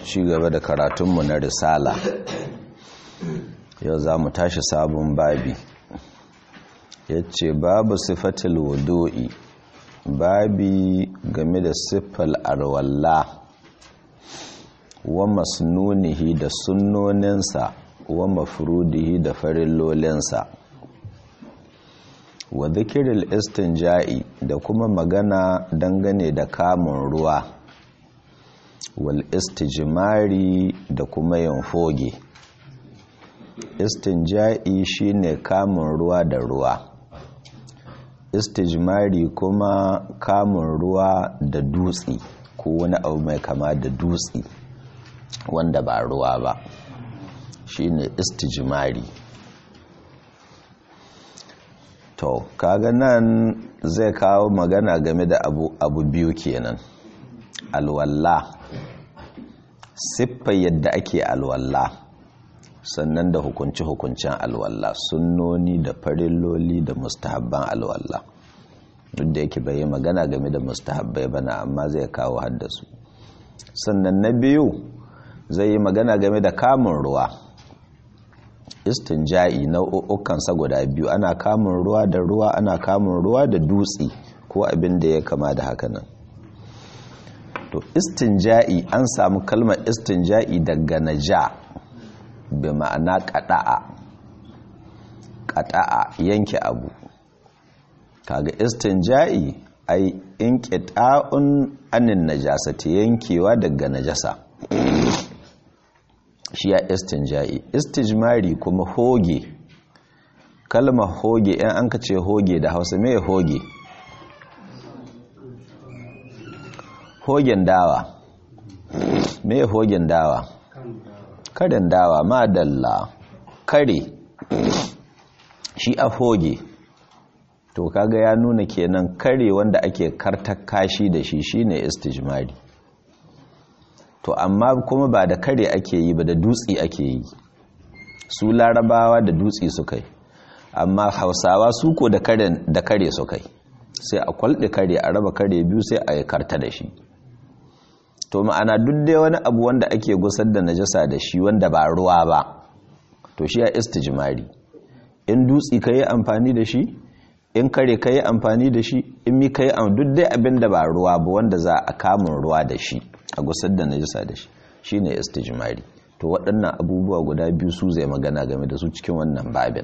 ci gaba da karatunmu na risala yau za mu tashi sabon babi ya ce babu sifatil wudu'i babi game da siffal arwalla wa masnunihi da sunnoninsa wa mafrudihi da farillolinsa wa zikiril istinja'i da kuma magana dangane da kamun ruwa wal istijmari da kuma yin foge istinja'i shine kamun ruwa da ruwa istijmari kuma kamun ruwa da dutsi ko wani abu mai kama da dutsi wanda ba ruwa ba shine istijmari to kaga nan zai kawo magana game da abu, abu biyu kenan alwalla siffa yadda ake alwalla sannan da hukunci-hukuncin alwalla sunnoni da farilloli da mustahabban alwalla duk da yake bai magana game da mustahabbai bana amma zai kawo haddasu sannan na biyu zai yi magana game da kamun ruwa istinja'i nau'ukansa guda biyu ana kamun ruwa da ruwa ana kamun ruwa da dutse ko abin da ya kama da haka nan to istinja'i an samu kalmar istinja'i daga naja bi ma'ana qada'a qada'a yanke abu kaga istinja'i ai inqita'un anin najasati yankewa daga najasa shi ya istinja'i istijmari kuma hoge kalmar hoge in an ka ce hoge da hausa mai hoge hogen dawa mai hogen dawa karen dawa madalla kare shi a hoge to kaga ya nuna kenan kare wanda ake kartar kashi da shi shine istijmari to amma kuma ba da kare ake yi ba da dutse ake yi su larabawa da dutse suka yi amma hausawa su ko da kare suka yi sai a kwalɗe kare a raba kare biyu sai a yi karta da shi to ma'ana duk dai wani abu wanda ake gusar da najasa da shi wanda ba ruwa ba to shi ya istijmari in dutse ka yi amfani da shi in kare ka yi amfani da shi in mi ka yi duk dai abin da ba ruwa ba wanda za a kamun ruwa da shi a gusar da najisa da shi shine istijmari to waɗannan abubuwa guda biyu su zai magana game da su cikin wannan babin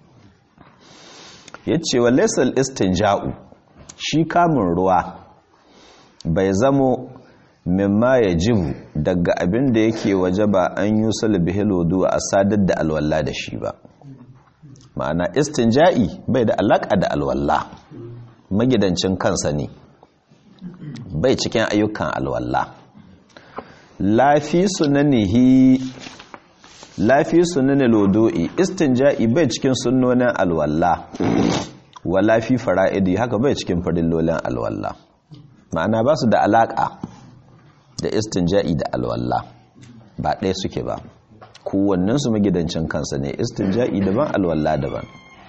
yace wa laysal istinja'u shi kamun ruwa bai zamo mimma yajibu daga abin da yake wajaba an yusal bihil wudu a sadar da alwala da shi ba ma'ana istinja'i bai da alaka da alwala magidancin kansa ne bai cikin ayyukan alwala lafi sunanihi lafi sunanin lodo'i istinja'i bai cikin sunnonin alwalla wa lafi fara'idi haka bai cikin farillolin alwalla ma'ana ba su da alaƙa da istinja'i da alwalla ba ɗaya suke ba kowannensu magidancin kansa ne istinja'i daban alwalla daban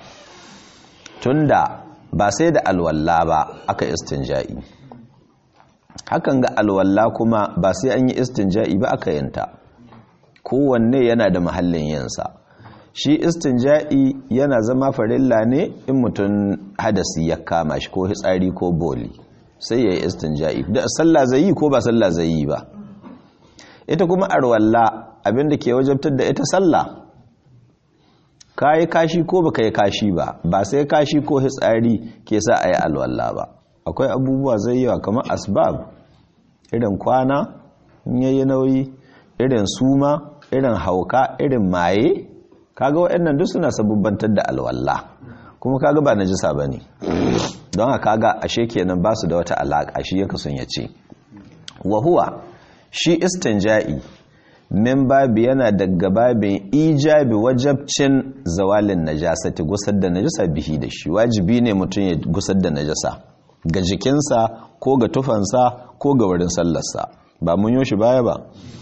tunda ba sai da alwalla ba aka istinja'i hakan ga alwalla kuma ba sai an yi istinja'i ba aka yanta kowanne yana da mahallin yinsa shi istinja'i yana zama farilla ne in mutum hadasi ya kama shi ko hitsari ko boli sai ya yi istinja'i da sallah zai yi ko ba sallah zai yi ba ita kuma arwalla abinda ke wajabtar da ita sallah ka yi kashi ko ba ka yi kashi ba ba sai kashi ko hitsari ke sa a yi alwalla ba akwai abubuwa zai yawa kamar asbab irin kwana in yayi nauyi irin suma irin hauka irin maye kaga waɗannan duk suna sabubbantar da alwala kuma kaga ba najisa bane don haka kaga ashe kenan ba su da wata alaka shi yake son ya ce wa huwa shi istinja'i min babi yana daga babin ijabi wajabcin zawalin najasati gusar da najasa bihi da shi wajibi ne mutum ya gusar da najasa ga jikinsa ko ga tufansa ko ga wurin sallarsa ba mun yi shi baya ba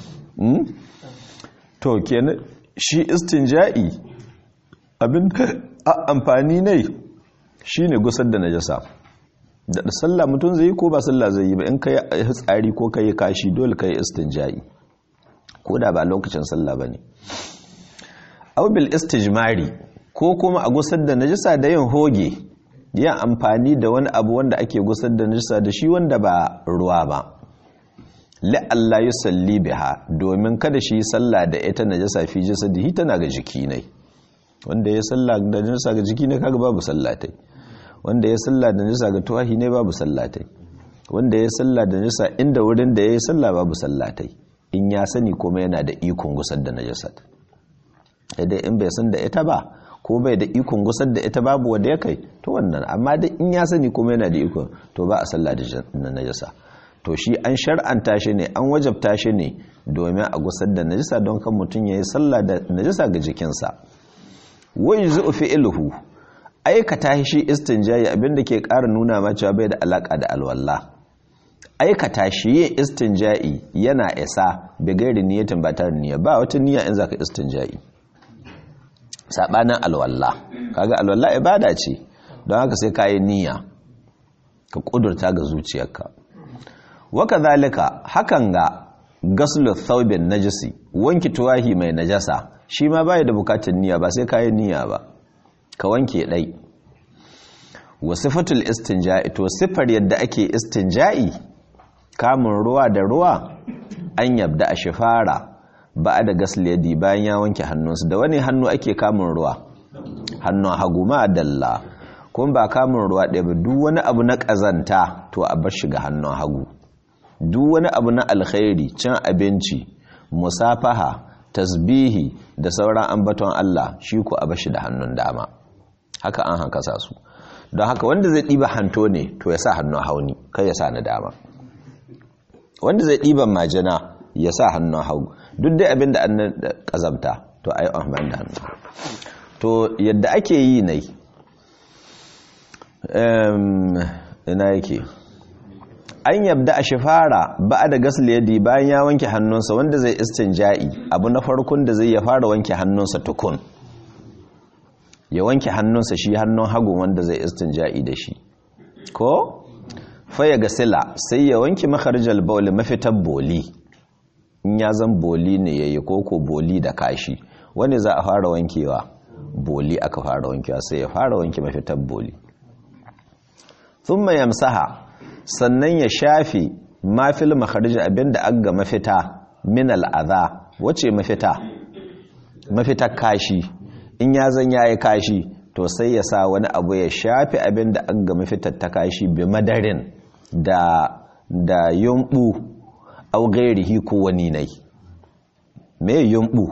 to kenan shi istinja'i abin amfani ne shine gusar da najasa da sallah mutum zai yi ko ba sallah zai yi ba in kai tsari ko kai kashi dole kai istinja'i ko da ba lokacin sallah bane aw bil istijmari ko kuma a gusar da najisa da yin hoge yin amfani da wani abu wanda ake gusar da najisa da shi wanda ba ruwa ba la'alla yusalli biha domin kada shi sallah da ita najasa fi jasadihi tana ga jiki ne wanda ya sallah da najasa ga jiki ne kaga babu sallatai wanda ya sallah da najasa ga tuwahi ne babu sallatai wanda ya sallah da najasa inda wurin da ya yi sallah babu sallatai in ya sani kuma yana da ikon gusar da najasa idan in bai san da ita ba ko bai da ikon gusar da ita babu wanda ya kai to wannan amma da in ya sani kuma yana da ikon to ba a sallah da najasa to shi an shar'anta shi ne an wajabta shi ne domin a gusar da najisa don kan mutum ya yi sallah da najisa ga jikinsa wai zu'u fi'luhu aikata shi istinjayi abinda ke ƙara nuna ma cewa bai da alaka da alwala aikata shi yin istinja'i yana isa bi gairi niyatin ba tare niyya ba wata niyya in zaka istinja'i sabanin alwala kaga alwala ibada ce don haka sai ka yi niyya ka kudurta ga zuciyarka waka zalika hakan ga gaslu thawbin najisi wanki tuwahi mai najasa shi ma bai da bukatun niyya ba sai kayan niyya ba ka wanke dai wa sifatul istinja'i to sifar yadda ake istinja'i kamun ruwa da ruwa an yabda a shifara ba da gasli yadi bayan ya wanke hannunsa da wani hannu ake kamun ruwa hannun hagu ma dalla kuma ba kamun ruwa ɗaya ba duk wani abu na ƙazanta to a bar shiga hannun hagu duk wani abu na alkhairi cin abinci musafaha tasbihi da sauran ambaton Allah shi ku a bashi da hannun dama haka an hankasa su don haka wanda zai ɗiba hanto ne to ya sa hannun hauni kai ya sa na dama wanda zai ɗiban majina ya sa hannun hagu duk dai abin da an ƙazamta to a yi amfani da hannu to yadda ake yi ne ina yake an yabda a shifara ba da gasli yadi bayan ya wanke hannunsa wanda zai istinja'i abu na farkon da zai ya fara wanke hannunsa tukun ya wanke hannunsa shi hannun hagun wanda zai istinja'i da shi ko faya gasila sai ya wanke makharjal bauli mafitar boli in ya zan boli ne yayi koko boli da kashi wani za a fara wankewa boli aka fara wankewa sai ya fara wanke mafitar boli thumma yamsaha sannan ya shafi mafil makharij abinda aga mafita min al'adha wace mafita mafita kashi in ya zan yayi kashi to sai ya sa wani abu ya shafi abinda aga mafitar ta kashi bi madarin da da yumbu au gairihi ko wani nai me yumbu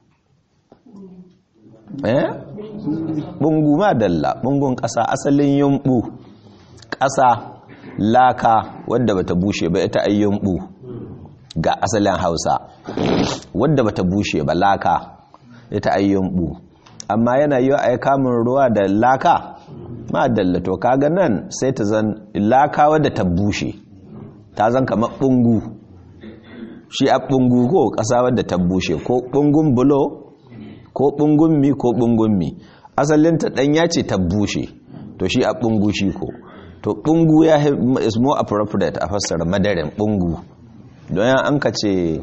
eh bungu ma dalla bungun kasa asalin yumbu kasa laka wadda bata bushe ba ita ayyumbu ga asalin hausa wadda bata bushe ba laka ita ayyumbu amma yana yi a kamun ruwa da laka ma dallato kaga nan sai ta zan laka wadda ta bushe ta zan kamar bungu shi a bungu ko kasa wadda ta bushe ko bungun bulo ko bungun mi ko bungun mi asalinta ɗanya ce ta bushe to shi a bungu shi ko to bungu ya is more appropriate a fassara madarin bungu don yan an ka ce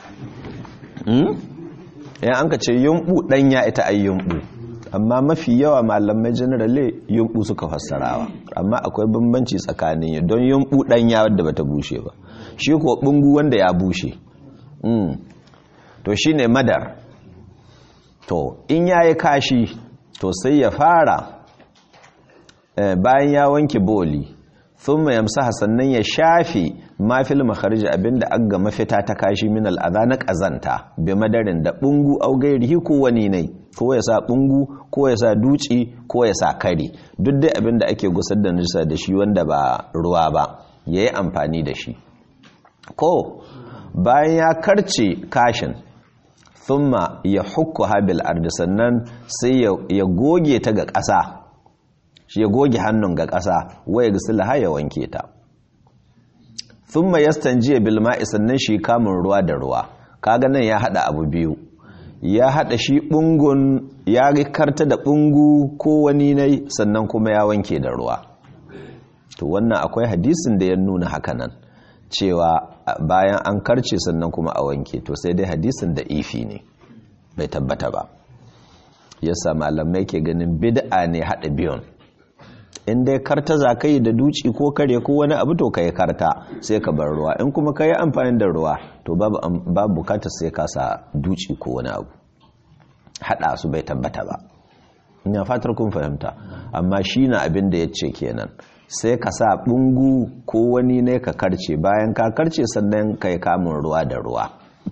yan an ka ce yumbu ɗanya ita ai yumbu amma mafi yawa malamai generally yumbu suka fassarawa amma akwai bambanci tsakanin don yumbu ɗanya wadda bata bushe ba shi ko bungu wanda ya bushe to shine madar to in yayi kashi to sai ya fara bayan ya wanke boli thumma yamsaha sannan ya shafi mafil makharij abinda aga mafita ta kashi min al'adha na kazanta bi madarin da bungu au gairihi ko wani ne ko ya sa bungu ko ya sa duci ko ya sa kare duk dai abinda ake gusar da nisa da shi wanda ba ruwa ba yayi amfani da shi ko bayan ya karce kashin thumma ya hukku habil ardi sannan sai ya goge ta ga ƙasa shi ya goge hannun ga ƙasa waya ga silaha ya wanke ta thumma yastanjiya bil ma'i sannan shi kamun ruwa da ruwa kaga nan ya hada abu biyu ya hada shi bungun ya karta da bungu ko wani ne sannan kuma ya wanke da ruwa to wannan akwai hadisin da ya nuna haka nan cewa bayan an karce sannan kuma a wanke to sai dai hadisin da ifi ne bai tabbata ba yasa malamai ke ganin bid'a ne haɗa biyun in dai karta za ka yi da duci ko kare ko wani abu to ka yi karta sai ka bar ruwa in kuma ka yi amfani da ruwa to babu bukatar sai ka sa duci ko wani abu haɗa su bai tabbata ba ina fatar kun fahimta amma shi na abin da ya ce kenan sai ka sa ɓungu ko wani ne ka karce bayan ka karce sannan ka yi kamun ruwa da ruwa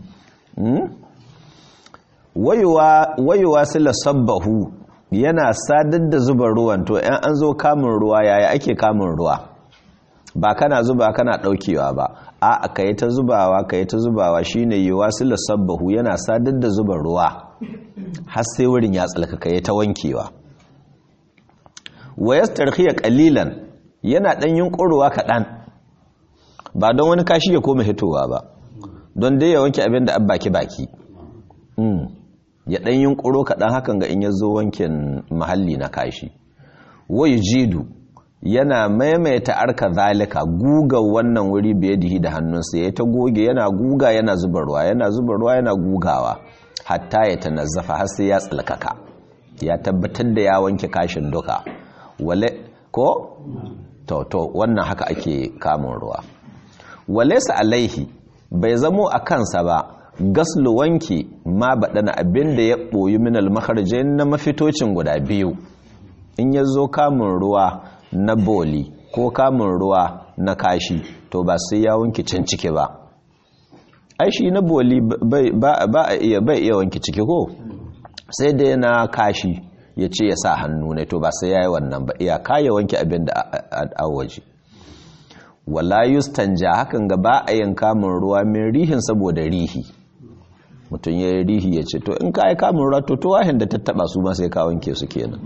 wayewa sila sabbahu yana sadar da zuba ruwan to yan an zo kamun ruwa yaya ake kamun ruwa ba kana zuba kana daukewa ba a ka yi ta zubawa ka yi ta zubawa shine yiwa sila sabbahu yana sadar da zuba ruwa har sai wurin ya tsalka ka yi ta wankewa wayas tarhiya kalilan yana dan yunkuruwa kaɗan ba don wani kashi ya koma hitowa ba don dai ya wanke abin da an baki baki ya ɗan yunkuro kaɗan hakan ga in ya zo wankin mahalli na kashi wai jidu yana maimaita arka zalika guga wannan wuri biye dihi da hannunsa ya ta goge yana guga yana zuba ruwa yana zuba ruwa yana gugawa hatta ya tanazzafa har sai ya tsalkaka ya tabbatar da ya wanke kashin duka wale ko to to wannan haka ake kamun ruwa walaysa alaihi bai zamo a kansa ba gaslu wanki ma baɗana abin da ya ɓoyi minal makarjain na mafitocin guda biyu in ya zo kamun ruwa na boli ko kamun ruwa na kashi to ba sai ya wanki can ciki ba ai shi na boli ba a iya bai iya wanki ciki ko sai da yana kashi ya ce ya sa hannu ne to ba sai ya yi wannan ba iya kaya wanki abin da a waje wala yustanja hakan ga ba a yin kamun ruwa min rihin saboda rihi mutum ya yi rihi ya ce to in ka yi kamun ruwa to tuwahin da tattaba su ma sai ka wanke su kenan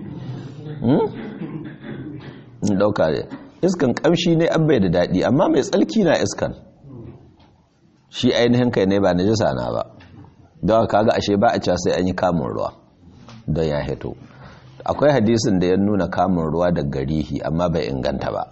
in dauka ne iskan kamshi ne an bai da daɗi amma mai tsalki na iskan shi ainihin kai ne ba na jisa na ba don kaga ashe ba a sai an yi kamun ruwa don ya hito akwai hadisin da ya nuna kamun ruwa da garihi amma bai inganta ba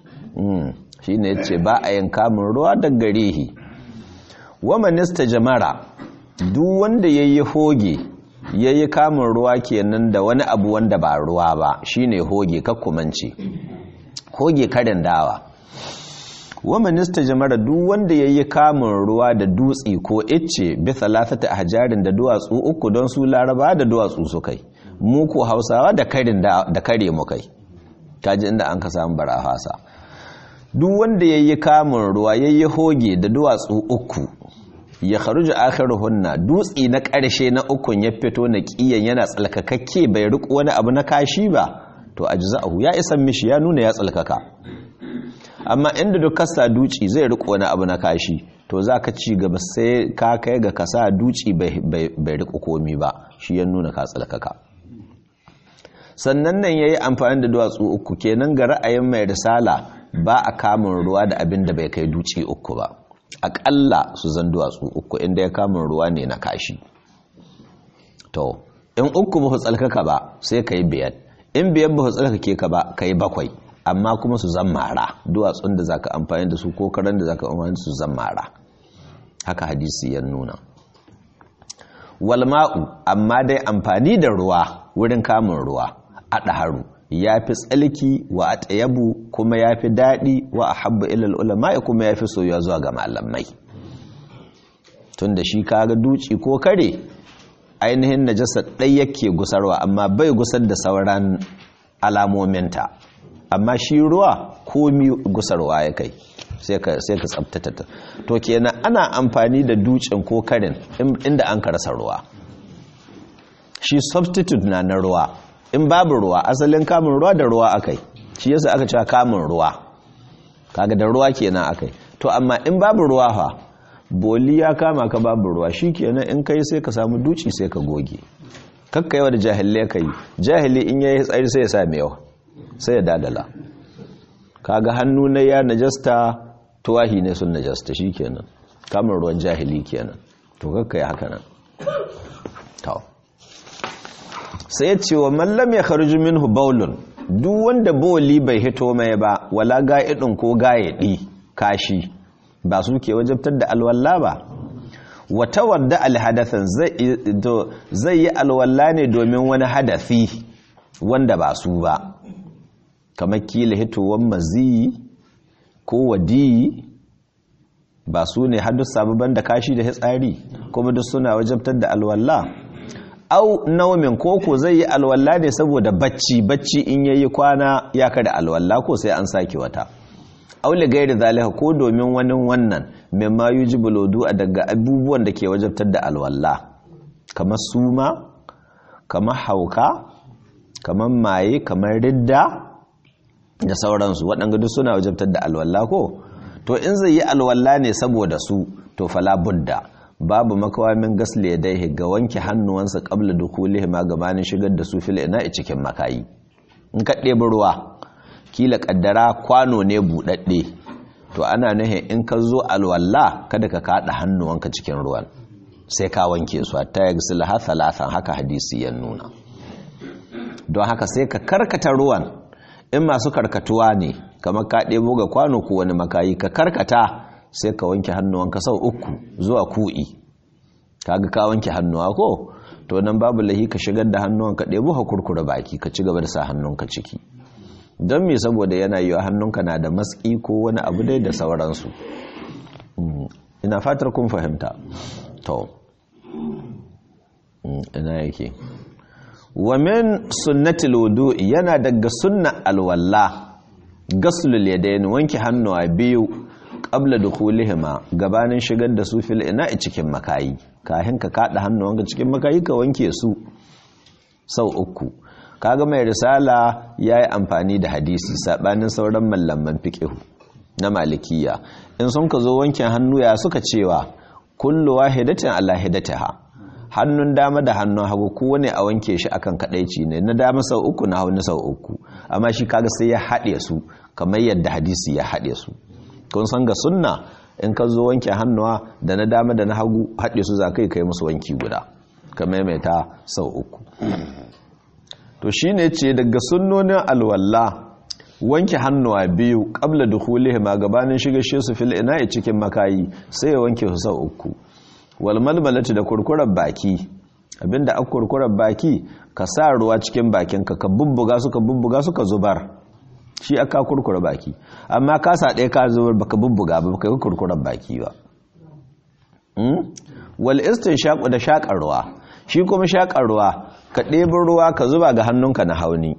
shi ne ce ba a yin kamun ruwa da garihi wa manista jamara duk wanda ya yi hoge ya yi kamun ruwa kenan da wani abu wanda ba ruwa ba shine hoge kakkumanci hoge karin dawa wa minista jamara duk wanda ya yi kamun ruwa da dutsi ko icce bisa latata a hajarin da duwatsu uku don su laraba da duwatsu su kai mu ko hausawa da karin da kare mu kai kaji inda an ka samu bara hasa duk wanda ya yi kamun ruwa ya yi hoge da duwatsu uku ya kharuju akhiruhunna dutsi na ƙarshe na ukun ya fito na kiyan yana tsalkakakke bai riƙo wani abu na kashi ba to ajza'ahu ya isan mishi ya nuna ya tsalkaka amma inda duk kasa duci zai riƙo wani abu na kashi to za ka ci gaba sai ka kai ga kasa duci bai riƙo komi ba shi ya nuna ka tsalkaka sannan nan ya yi amfani da duwatsu uku kenan ga ra'ayin mai risala ba a kamun ruwa da abin da bai kai duci uku ba aƙalla su zan duwatsu uku inda ya kamun ruwa ne na kashi to in uku ba tsalkaka ba sai ka yi biyar in biyar ba tsalkake ka ba ka yi bakwai amma kuma su zan mara duwatsun da za ka amfani da su ko karen da za ka amfani da su zan mara haka hadisi ya nuna walma'u amma dai amfani da ruwa wurin kamun ruwa a ɗaharu ya fi tsalki wa a tsayabu kuma ya fi daɗi wa a habba ilal ulama kuma ya fi soyuwa zuwa ga malamai tun da shi kaga duci ko kare ainihin najasa ɗai yake gusarwa amma bai gusar da sauran alamominta amma shi ruwa komi gusarwa ya kai sai ka tsabtata ta to kenan ana amfani da dutsen ko karin inda an karasa ruwa shi substitute na na ruwa in babu ruwa asalin kamun ruwa da ruwa akai shi yasa aka cewa kamun ruwa kaga da ruwa kenan akai to amma in babu ruwa fa boli ya kama ka babu ruwa shikenan in kai sai ka samu duci sai ka goge kakka yawa da jahille kai jahili in yayi tsari sai ya sa yawa sai ya dadala kaga hannu na ya najasta tuwahi ne sun najasta shikenan kamun ruwan jahili kenan to kakka ya haka nan to sai ya ce wa mallam ya kharju minhu baulun duk wanda boli bai hito mai ba wala ga'idin ko ga'idi kashi ba su ke wajabtar da alwalla ba wata wadda alhadathan zai yi alwalla ne domin wani hadafi wanda ba su ba kamar kila hitowar mazi ko wadi ba su ne hadu sababan da kashi da hitsari kuma duk suna wajabtar da alwalla au naumin koko zai yi alwalla ne saboda bacci bacci in yayi kwana ya kada alwalla ko sai an sake wata aule gairi zalika ko domin wani wannan mimma yujibul wudu daga abubuwan da ke wajabtar da alwalla kamar suma kamar hauka kamar maye kamar ridda da sauransu waɗanda duk suna wajabtar da alwalla ko to in zai yi alwalla ne saboda su to fala budda babu makawamin gasle ya dai ga wanke hannuwansa qabla dukulihi ma gabanin shigar da su fil ina cikin makayi in ka ɗebi ruwa kila kaddara kwano ne buɗaɗɗe to ana nuhin in ka zo alwalla kada ka kaɗa hannuwanka cikin ruwan sai ka wanke su ta yi gisila talatan haka hadisi ya nuna don haka sai ka karkata ruwan in masu karkatuwa ne kamar ka ɗebo ga kwano ko wani makayi ka karkata sai ka wanke hannuwanka sau uku zuwa ku'i kaga ka wanke hannuwa ko to nan babu lahi ka shigar da hannuwanka ɗebo ka kurkura baki ka ci gaba da sa hannunka ciki don me saboda yana yiwa hannunka na da matsi ko wani abu dai da sauransu ina fatar kun fahimta to ina yake wa min sunnatil wudu'i yana daga sunna alwalla gaslul yadayn wanke hannuwa biyu qabla dukhulihima gabanin shigar da su fil ina'i cikin makayi kahin ka kada hannuwanka cikin makayi ka wanke su sau uku kaga mai risala yayi amfani da hadisi sabanin sauran mallaman fiqh na malikiya in sun ka zo wankin hannu ya suka cewa kullu wahidatin ala hidataha hannun dama da hannun hagu kowane a wanke shi akan kadaici ne na dama sau uku na hauni sau uku amma shi kaga sai ya haɗe su kamar yadda hadisi ya haɗe su kun san ga sunna in ka zo wanke hannuwa da na dama da na hagu haɗe su za kai kai musu wanki guda ka maimaita sau uku to shine ce daga sunnonin alwalla wanke hannuwa biyu qabla dukhulihima gabanin shiga shi su fil ina'i cikin makayi sai ya wanke su sau uku wal malmalati da kurkurar baki abinda aka kurkurar baki ka sa ruwa cikin bakinka ka bubbuga su ka bubbuga su ka zubar shi aka kurkura baki amma ka sa ɗaya ka zubar baka bubbuga ba baka yi kurkurar baki ba wal istinshaqu da shaƙar ruwa shi kuma shaƙar ruwa ka ɗebin ruwa ka zuba ga hannunka na hauni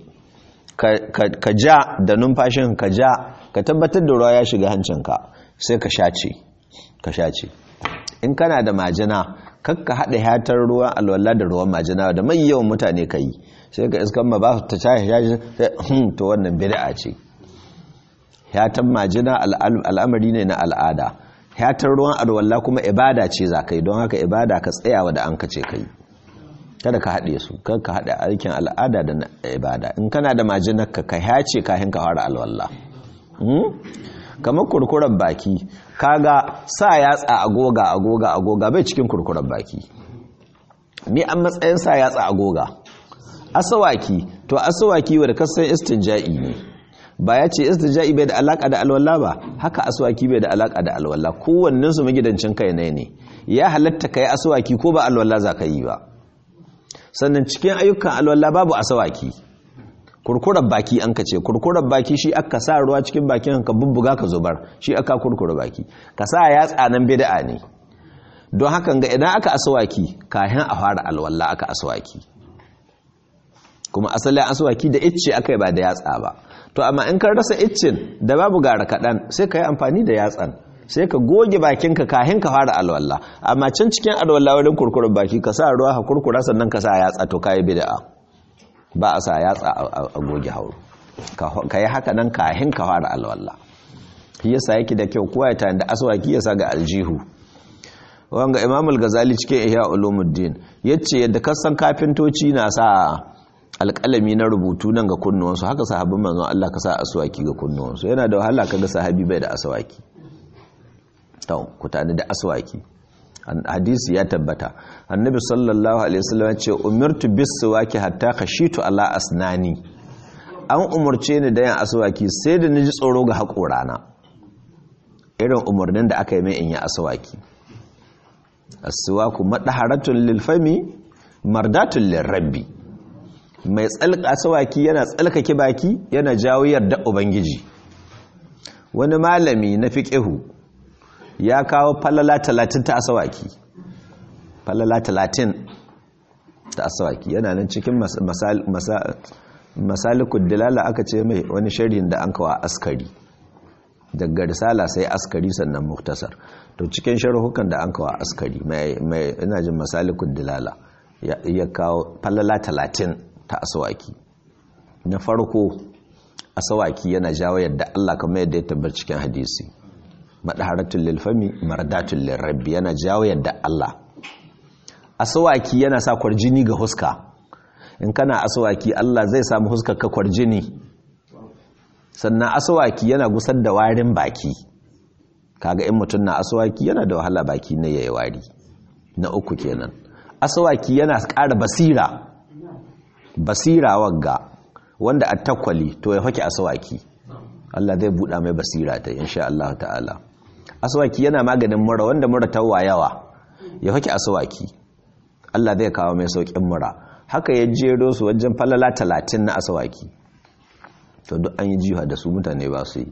ka ja da numfashin ka ja ka tabbatar da ruwa ya shiga hancinka sai ka shace ka shace in kana da majina kakka haɗa hatar ruwan alwala da ruwan majina da mai yawan mutane ka yi sai ka iskan ma ba ta shaye shaye to wannan bid'a ce hatan majina al'amari ne na al'ada hatar ruwan alwala kuma ibada ce za ka yi don haka ibada ka tsayawa da an ka ce ka yi kada ka haɗe su kada ka haɗe aikin al'ada da ibada in kana da majinar ka ka hace kayan ka fara alwala kamar kurkuren baki kaga sa yatsa agoga agoga agoga bai cikin kurkuren baki ni an matsayin sa yatsa agoga asawaki to asawaki wanda kasan istinja'i ne ba ya ce istinja'i bai da alaka da alwala ba haka asawaki bai da alaka da alwala kowannen su magidancin kai ne ne ya halatta kai asawaki ko ba alwala za ka yi ba sannan cikin ayyukan alwala babu asawaki kurkurar baki an ka ce kurkurar baki shi aka sa ruwa cikin bakin ka bubbuga ka zubar shi aka kurkura baki ka sa yatsa nan bid'a ne don hakan ga idan aka aswaki kayan a fara alwala aka aswaki kuma asalin aswaki da icce aka yi ba da yatsa ba to amma in ka rasa iccin da babu gara kaɗan sai ka yi amfani da yatsan sai ka goge bakinka kahin ka fara alwala amma can cikin alwala wurin kurkurar baki ka sa ruwa ka kurkura sannan ka sa yatsa to kayi bid'a ba a sa yatsa a goge hauru ka yi haka nan kahin ka fara alwala shi yasa yake da kyau kowa ya tayin da aswaki ya sa ga aljihu wanga imam al-ghazali cikin ihya ulumuddin yace yadda kasan kafintoci na sa alƙalami na rubutu nan ga kunnuwansu haka sahabban manzon Allah ka sa aswaki ga kunnuwansu yana da wahala kaga sahabi bai da aswaki to ku tani da aswaki hadisi ya tabbata annabi sallallahu alaihi wasallam ce umirtu bis-siwaki hatta khashitu ala asnani an umurce ni da yin aswaki sai da naji tsoro ga haƙorana irin umarnin da aka yi mai in yi aswaki aswaku madaharatun lil fami mardatun lil rabbi mai tsalka aswaki yana tsalkake baki yana jawo yarda ubangiji wani malami na fiqihu ya kawo falala 30 ta aswaki falala 30 ta aswaki yana nan cikin masalikul dilala aka ce mai wani sharhin da an kawo askari daga risala sai askari sannan muktasar to cikin sharhukan da an kawo askari mai ina jin masalikul dilala ya kawo falala talatin ta asawaki na farko asawaki yana jawo yadda Allah kamar yadda ya tabbar cikin hadisi madaharatul lil fami mardatul lil rabbi yana jawo yadda Allah asawaki yana sa kwarjini ga huska in kana asawaki Allah zai samu huskar ka kwarjini sannan asawaki yana gusar da warin baki kaga in mutum na asawaki yana da wahala baki na yayi wari na uku kenan asawaki yana ƙara basira basira wagga wanda a takwali to ya hake asawaki Allah zai buɗa mai basira ta insha Allah ta'ala asawaki yana maganin mura wanda mura tawa yawa ya hake asawaki Allah zai kawo mai saukin mura haka ya jero su wajen falala talatin na asawaki to duk an yi jiha da su mutane ba su yi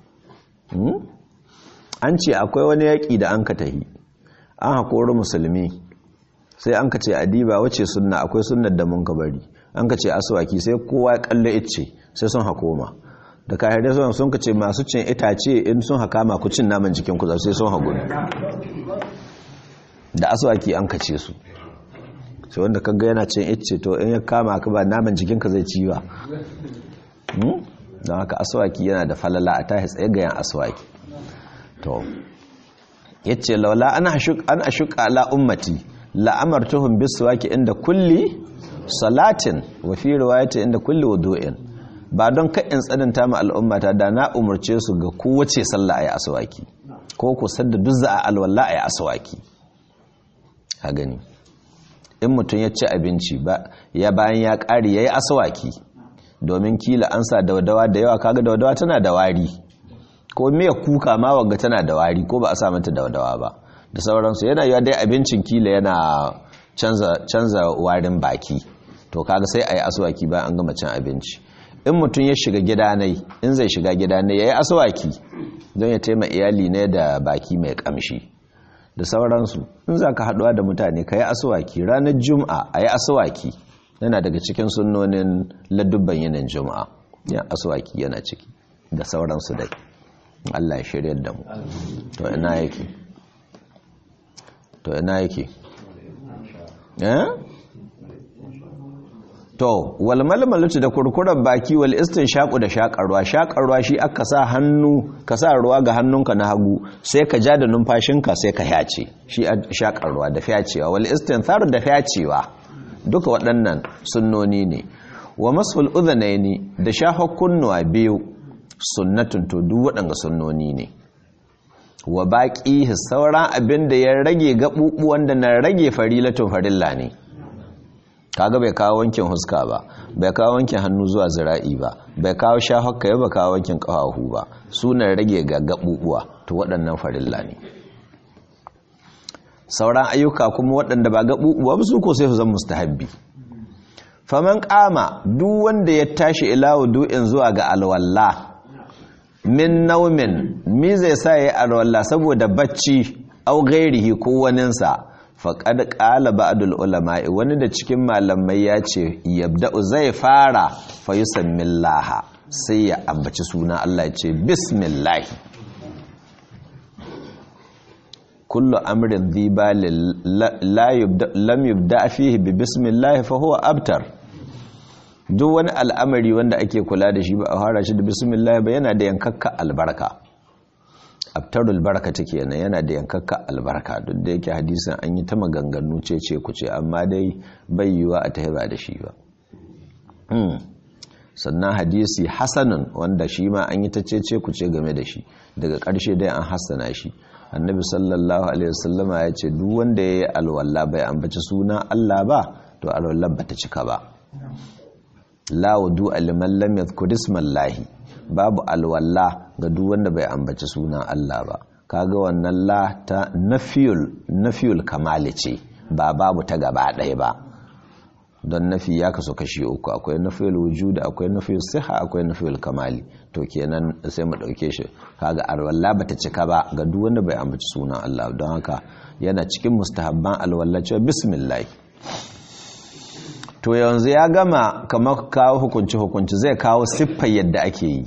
an ce akwai wani yaƙi da an ka tahi an haƙori musulmi sai an ka ce adiba wace sunna akwai sunnar da mun ka bari an ka ce asawaki sai kowa ya kalle ice sai sun hakoma da kahirai sun sun ka ce masu cin itace in sun haka ma ku cin naman jikin ku sai sun hagu da asawaki an ka ce su sai wanda kaga yana cin ice to in ya kama ka ba naman jikinka zai ci ba don haka asawaki yana da falala a tahi tsaye ga yan asawaki to yace laula an ashuka ala ummati la'amartuhum biswaki inda kulli salatin wa fi riwayati inda kulli wudu'in ba don ka in tsananta ma al'ummata da na umurce su ga kowace sallah ayi aswaki ko ku sadda duk za a alwala ayi aswaki a gani in mutum ya ci abinci ba ya bayan ya ƙari yayi aswaki domin kila an sa dawadawa da yawa kaga dawadawa tana da wari ko miya kuka ma wagga tana da wari ko ba a sa mata dawadawa ba da sauransu yana yiwa dai abincin kila yana canza canza warin baki to kaga sai ayi aswaki bayan an gama cin abinci in mutum ya shiga gida nai in zai shiga gida nai yayi aswaki don ya taima iyali ne da baki mai kamshi da sauransu in zaka haduwa da mutane kai aswaki ranar juma'a ayi aswaki yana daga cikin sunnonin ladubban yinin juma'a ya aswaki yana ciki da sauransu dai Allah ya shiryar da mu to ina yake to ina yake eh to wal malmalatu da kurkurar baki wal shaƙu da shaƙarwa shaƙarwa shi aka sa hannu ka sa ruwa ga hannunka na hagu sai ka ja da numfashinka sai ka yace shi shaƙarwa da fyacewa wal istinthar da fyacewa duka waɗannan sunnoni ne wa masul udhanaini da shahar kunnuwa biyu sunnatun to duk waɗanga sunnoni ne wa baƙi sauran abin da ya rage gaɓuɓuwan da na rage farilatun farilla ne kaga bai kawo wankin huska ba bai kawo wankin hannu zuwa zira'i ba bai kawo shahokka ya ba kawo wankin ƙafafu ba sunan rage ga gaɓuɓuwa to waɗannan farilla ne sauran ayyuka kuma waɗanda ba gaɓuɓuwa ba su ko sai su zan mustahabbi faman ƙama duk wanda ya tashi ila wudu'in zuwa ga alwallah min naumin mi zai sa ya yi alwallah saboda bacci au gairihi ko waninsa faƙad ƙala ba'adul ulama'i wani da cikin malamai ya ce yabda'u zai fara fa laha sai ya ambaci suna Allah ya ce bismillahi kullu amrin dhibali lam yubda fihi bi bismillahi fa huwa abtar duk wani al'amari wanda ake kula da shi ba a fara shi da bismillah ba yana da yankakka albarka abtarul baraka take yana yana da yankakka albarka duk da yake hadisin an yi ta maganganu ce ce ku ce amma dai bai yiwa a tahi ba da shi ba sannan hadisi hasanun wanda shi ma an yi ta ce ce ku ce game da shi daga ƙarshe dai an hassana shi annabi sallallahu alaihi wasallama ya ce duk wanda ya yi alwala bai ambaci suna Allah ba to alwallar ba ta cika ba la wudu liman lam yadhkur ismallahi babu alwala ga duk wanda bai ambaci sunan Allah ba kaga wannan la ta nafiyul nafiyul kamali ce ba babu ta gaba ɗaya ba don nafi ya kaso kashi uku akwai nafiyul wujud akwai nafiyul siha akwai nafiyul kamali to kenan sai mu dauke shi kaga alwala bata cika ba ga duk wanda bai ambaci sunan Allah don haka yana cikin mustahabban alwala cewa bismillah to yanzu ya gama kamar kawo hukunci hukunci zai kawo siffar yadda ake yi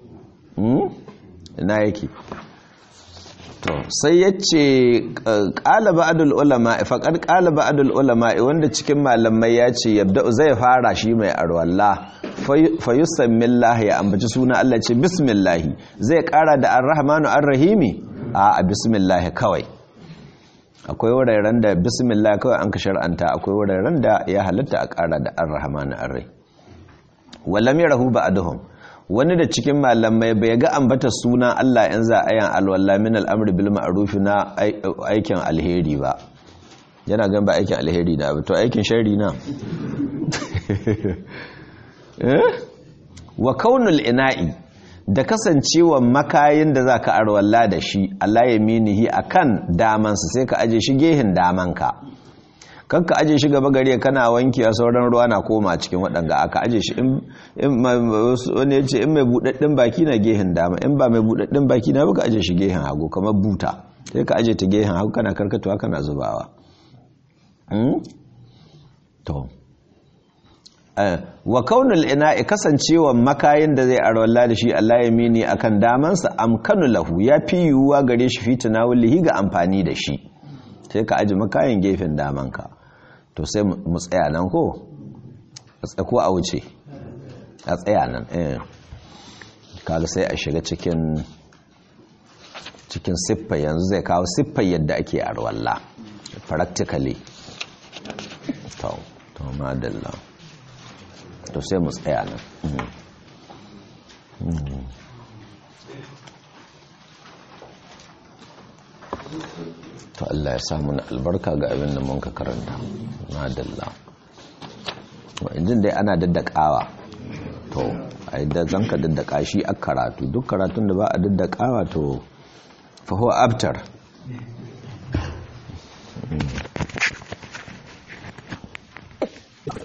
ina yake to sai ya ce ƙala ba'adul ulama faƙar ƙala ba'adul ulama wanda cikin malamai ya ce yabda zai fara shi mai arwalla fayusan millahi ya ambaci suna Allah ce bismillahi zai ƙara da arrahmanu arrahimi a bismillahi kawai akwai wuraren da bismillah kawai an ka shar'anta akwai wuraren da ya halatta a ƙara da arrahmanu arrai wallam yarahu ba'aduhum wani da cikin malamai bai ga ambata suna Allah in za a yan alwala min al'amri bil ma'ruf na aikin alheri ba yana gan ba aikin alheri na ba to aikin sharri na wa kaunul ina'i da kasancewa makayin da zaka arwalla da shi Allah ya minihi akan damansa sai ka aje shi gehin damanka kanka aje shi gaba gare kana wanki a sauran ruwa na koma cikin waɗanga aka aje shi in wani ya ce in mai buɗaɗɗen baki na gehen dama in ba mai buɗaɗɗen baki na baka aje shi gehen hagu kamar buta sai ka aje ta gehen hagu kana karkatuwa kana zubawa to wa kaunul ina'i kasancewa makayin da zai arwalla da shi Allah ya mini akan damansa amkanu lahu ya fi yiwuwa gare shi fi tunawulihi ga amfani da shi sai ka aji makayin gefen damanka to sai mu tsaya nan ko a tsako a wuce a tsaya nan eh kaga sai a shiga cikin cikin siffa yanzu zai kawo siffa yadda ake arwalla practically to to madalla to sai mu tsaya nan to Allah ya samu na albarka ga abin da mun ka karanta madalla injin dai ana daddakawa to ai da zanka daddaka shi a karatu duk karatun da ba a daddakawa to fa huwa abtar